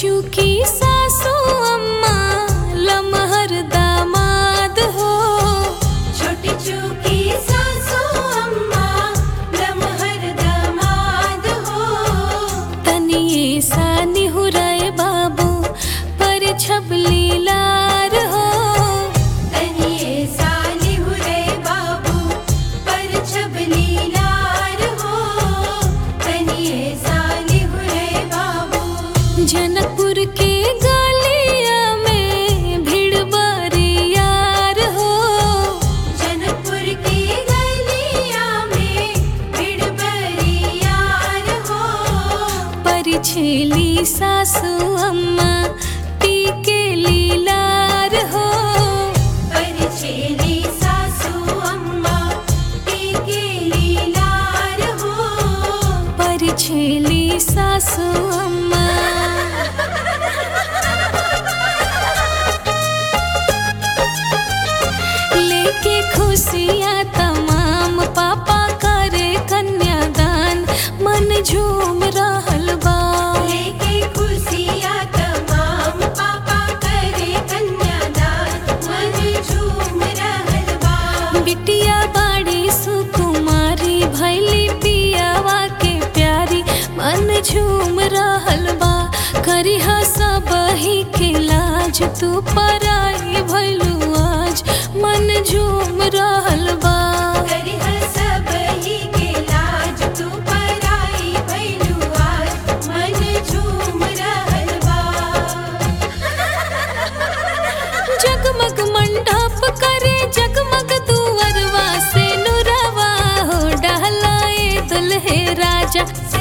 चूकी सासू अम्मा लमहर दामाद हो छोटी चूकी सासू अम्मा लमहर दामाद हो तनिए सा निहुराए बाबू पर छबली लार हो तनिए साली हुरे बाबू पर छबली लार हो तनिए साली हुरे बाबू जनकपुर के गलिया में भीड़ बारी यार हो जनकपुर की गलिया में भीड़ बड़ी यार हो परिछेली सासू अम्मा टीके लीलार हो परिछेली सासू अम्मा टीके लीलार हो परिछेली सासू अम्मा लेके खुशियाँ तमाम पापा करे कन्यादान मन झूम रहल बा लेके खुशियाँ तमाम पापा करे कन्यादान मन झूम रहल बा बिटिया बाड़ी सुकुमारी भैली पियावा के प्यारी मन झूम रहल बा करिहा सब ही के लाज तू पराई भैलू आज मन झूम रहल बा करिह सब ही के लाज तू पराई भइलू आज मन झूम रहल बा जगमग मंडप करे जगमग दुअरवा से नुरवा हो डहलाए दुल्हे राजा